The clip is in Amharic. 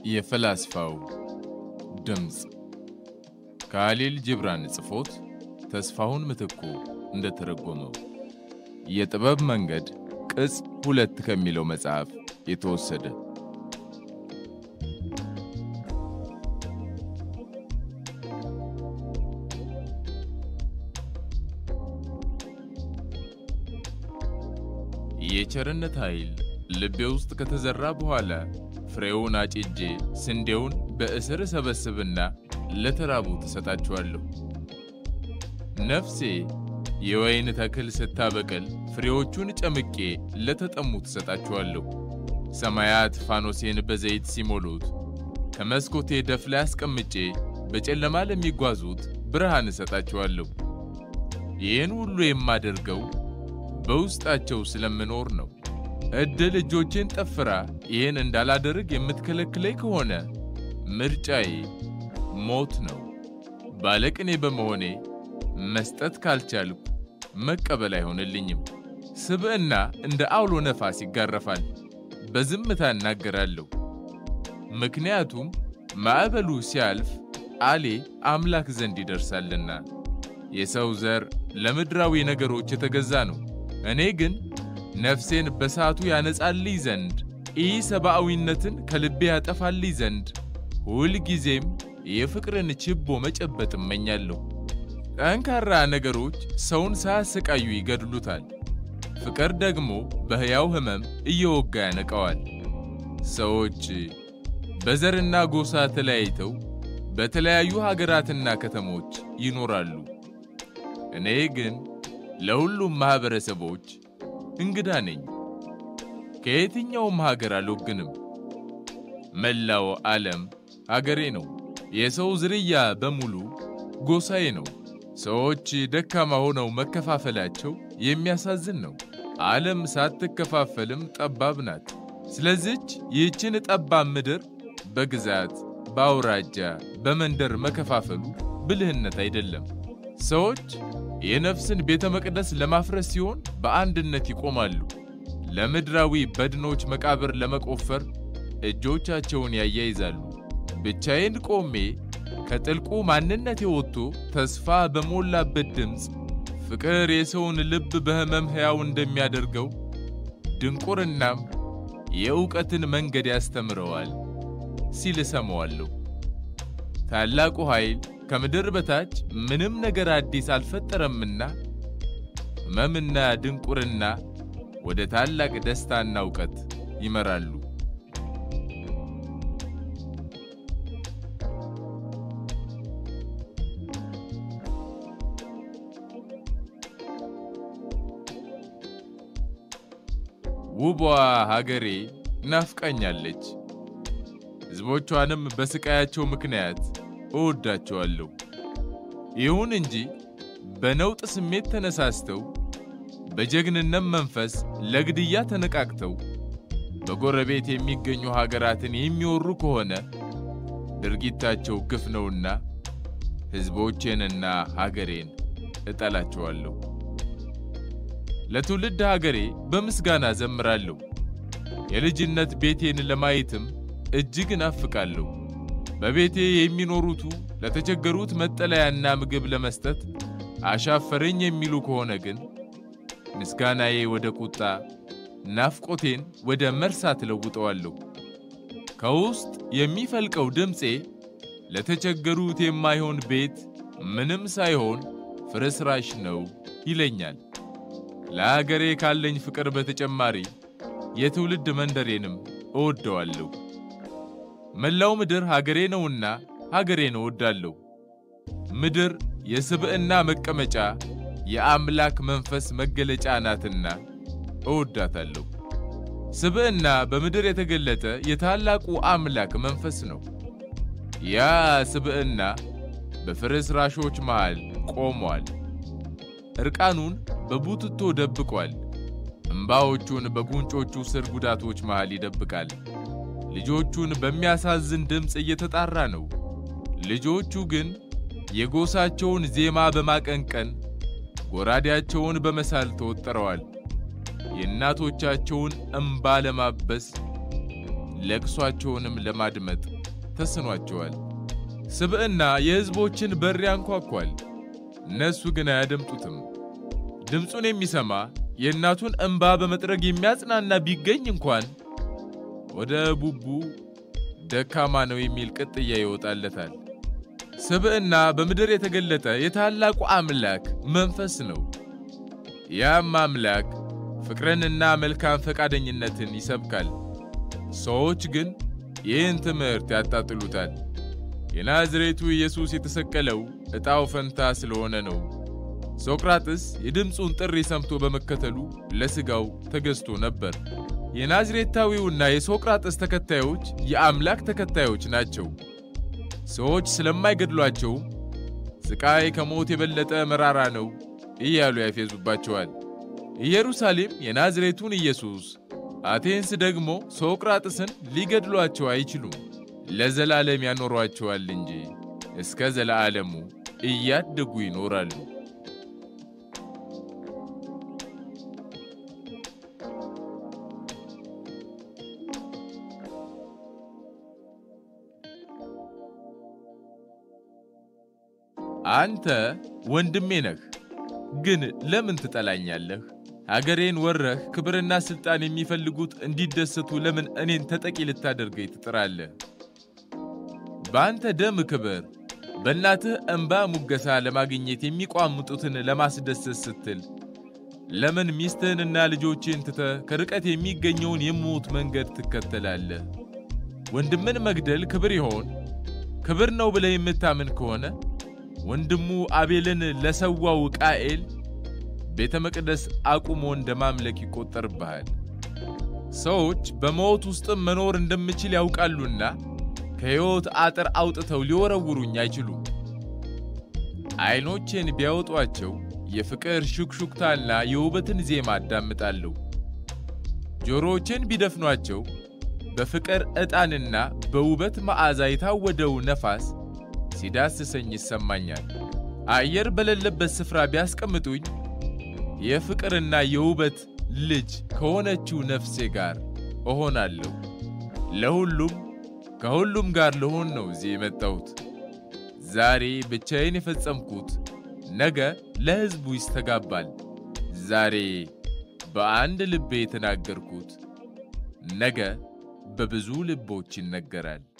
የፈላስፋው ድምፅ ከአሊል ጅብራን ጽፎት ተስፋሁን ምትኩ እንደተረጎመው የጥበብ መንገድ ቅጽ ሁለት ከሚለው መጽሐፍ የተወሰደ። የቸርነት ኃይል ልቤ ውስጥ ከተዘራ በኋላ ፍሬውን አጭጄ ስንዴውን በእስር ሰበስብና ለተራቡ ትሰጣችኋለሁ። ነፍሴ የወይን ተክል ስታበቅል ፍሬዎቹን ጨምቄ ለተጠሙ ትሰጣችኋለሁ። ሰማያት ፋኖሴን በዘይት ሲሞሉት ከመስኮቴ ደፍ ላይ አስቀምጬ በጨለማ ለሚጓዙት ብርሃን እሰጣችኋለሁ። ይህን ሁሉ የማደርገው በውስጣቸው ስለምኖር ነው። ዕድል እጆቼን ጠፍራ ይህን እንዳላደርግ የምትከለክለኝ ከሆነ ምርጫዬ ሞት ነው። ባለቅኔ በመሆኔ መስጠት ካልቻልኩ መቀበል አይሆንልኝም። ስብዕና እንደ አውሎ ነፋስ ይጋረፋል። በዝምታ እናገራለሁ። ምክንያቱም ማዕበሉ ሲያልፍ አሌ አምላክ ዘንድ ይደርሳልና። የሰው ዘር ለምድራዊ ነገሮች የተገዛ ነው። እኔ ግን ነፍሴን በሰዓቱ ያነጻልኝ ዘንድ ኢሰብአዊነትን ከልቤ ያጠፋልኝ ዘንድ ሁልጊዜም የፍቅርን ችቦ መጨበጥ እመኛለሁ። ጠንካራ ነገሮች ሰውን ሳያሰቃዩ ይገድሉታል። ፍቅር ደግሞ በሕያው ሕመም እየወጋ ያነቀዋል። ሰዎች በዘርና ጎሳ ተለያይተው በተለያዩ ሀገራትና ከተሞች ይኖራሉ። እኔ ግን ለሁሉም ማኅበረሰቦች እንግዳ ነኝ። ከየትኛውም ሀገር አልወግንም። መላው ዓለም አገሬ ነው። የሰው ዝርያ በሙሉ ጎሳዬ ነው። ሰዎች ደካማ ሆነው መከፋፈላቸው የሚያሳዝን ነው። ዓለም ሳትከፋፈልም ጠባብ ናት። ስለዚች ይህችን ጠባብ ምድር በግዛት በአውራጃ፣ በመንደር መከፋፈሉ ብልህነት አይደለም። ሰዎች የነፍስን ቤተ መቅደስ ለማፍረስ ሲሆን በአንድነት ይቆማሉ። ለምድራዊ በድኖች መቃብር ለመቆፈር እጆቻቸውን ያያይዛሉ። ብቻዬን ቆሜ ከጥልቁ ማንነቴ ወጥቶ ተስፋ በሞላበት ድምፅ ፍቅር የሰውን ልብ በሕመም ሕያው እንደሚያደርገው ድንቁርናም የእውቀትን መንገድ ያስተምረዋል ሲል እሰማዋለሁ። ታላቁ ኃይል ከምድር በታች ምንም ነገር አዲስ አልፈጠረምና ሕመምና ድንቁርና ወደ ታላቅ ደስታና እውቀት ይመራሉ። ውቧ ሀገሬ ናፍቃኛለች። ሕዝቦቿንም በስቃያቸው ምክንያት እወዳቸዋለሁ። ይሁን እንጂ በነውጥ ስሜት ተነሳስተው በጀግንነት መንፈስ ለግድያ ተነቃቅተው በጎረቤት የሚገኙ ሀገራትን የሚወሩ ከሆነ ድርጊታቸው ግፍ ነውና ሕዝቦቼንና ሀገሬን እጠላቸዋለሁ። ለትውልድ ሀገሬ በምስጋና ዘምራለሁ። የልጅነት ቤቴን ለማየትም እጅግ እናፍቃለሁ። በቤቴ የሚኖሩቱ ለተቸገሩት መጠለያና ምግብ ለመስጠት አሻፈረኝ የሚሉ ከሆነ ግን ምስጋናዬ ወደ ቁጣ፣ ናፍቆቴን ወደ መርሳት ለውጠዋለሁ። ከውስጥ የሚፈልቀው ድምፄ ለተቸገሩት የማይሆን ቤት ምንም ሳይሆን ፍርስራሽ ነው ይለኛል። ለአገሬ ካለኝ ፍቅር በተጨማሪ የትውልድ መንደሬንም እወደዋለሁ። መላው ምድር ሀገሬ ነውና ሀገሬን እወዳለሁ። ምድር የስብዕና መቀመጫ፣ የአምላክ መንፈስ መገለጫ ናትና እወዳታለሁ። ስብዕና በምድር የተገለጠ የታላቁ አምላክ መንፈስ ነው። ያ ስብዕና በፍርስራሾች መሃል ቆሟል። ዕርቃኑን በቡትቶ ደብቋል። እምባዎቹን በጉንጮቹ ስር ጉዳቶች መሃል ይደብቃል። ልጆቹን በሚያሳዝን ድምፅ እየተጣራ ነው። ልጆቹ ግን የጎሳቸውን ዜማ በማቀንቀን ጎራዴያቸውን በመሳል ተወጥረዋል። የእናቶቻቸውን እምባ ለማበስ ለቅሷቸውንም ለማድመጥ ተስኗቸዋል። ስብዕና የሕዝቦችን በር ያንኳኳል፣ እነሱ ግን አያደምጡትም። ድምፁን የሚሰማ የእናቱን እንባ በመጥረግ የሚያጽናና ቢገኝ እንኳን ወደ ቡቡ ደካማ ነው የሚል ቅጥያ ይወጣለታል። ስብዕና በምድር የተገለጠ የታላቁ አምላክ መንፈስ ነው። ያም አምላክ ፍቅርንና መልካም ፈቃደኝነትን ይሰብካል። ሰዎች ግን ይህን ትምህርት ያጣጥሉታል። የናዝሬቱ ኢየሱስ የተሰቀለው ዕጣው ፈንታ ስለሆነ ነው። ሶቅራጥስ የድምፁን ጥሪ ሰምቶ በመከተሉ ለሥጋው ተገዝቶ ነበር። የናዝሬታዊውና የሶቅራጥስ ተከታዮች የአምላክ ተከታዮች ናቸው። ሰዎች ስለማይገድሏቸው ስቃይ ከሞት የበለጠ መራራ ነው እያሉ ያፌዙባቸዋል። ኢየሩሳሌም የናዝሬቱን ኢየሱስ፣ አቴንስ ደግሞ ሶቅራጥስን ሊገድሏቸው አይችሉም፣ ለዘላለም ያኖሯቸዋል እንጂ እስከ ዘለዓለሙ እያደጉ ይኖራሉ። አንተ ወንድሜ ነህ፣ ግን ለምን ትጠላኛለህ? አገሬን ወረህ ክብርና ሥልጣን የሚፈልጉት እንዲደሰቱ ለምን እኔን ተጠቂ ልታደርገኝ ትጥራለህ? በአንተ ደም ክብር፣ በእናትህ እንባ ሙገሳ ለማግኘት የሚቋምጡትን ለማስደሰት ስትል ለምን ሚስትህንና ልጆችን ትተህ ከርቀት የሚገኘውን የሞት መንገድ ትከተላለህ? ወንድምን መግደል ክብር ይሆን? ክብር ነው ብለህ የምታምን ከሆነ ወንድሙ አቤልን ለሰዋው ቃኤል ቤተ መቅደስ አቁሞ እንደ ማምለክ ይቆጠርብሃል። ሰዎች በሞት ውስጥም መኖር እንደምችል ያውቃሉና ከሕይወት አጥር አውጥተው ሊወረውሩኝ አይችሉም። ዐይኖቼን ቢያወጧቸው የፍቅር ሹክሹክታና የውበትን ዜማ አዳምጣለሁ። ጆሮዎቼን ቢደፍኗቸው በፍቅር ዕጣንና በውበት መዓዛ የታወደው ነፋስ ሲዳስሰኝ ይሰማኛል። አየር በሌለበት ስፍራ ቢያስቀምጡኝ የፍቅርና የውበት ልጅ ከሆነችው ነፍሴ ጋር እሆናለሁ። ለሁሉም ከሁሉም ጋር ልሆን ነው እዚህ የመጣሁት። ዛሬ ብቻዬን የፈጸምኩት ነገ ለሕዝቡ ይስተጋባል። ዛሬ በአንድ ልቤ የተናገርኩት ነገ በብዙ ልቦች ይነገራል።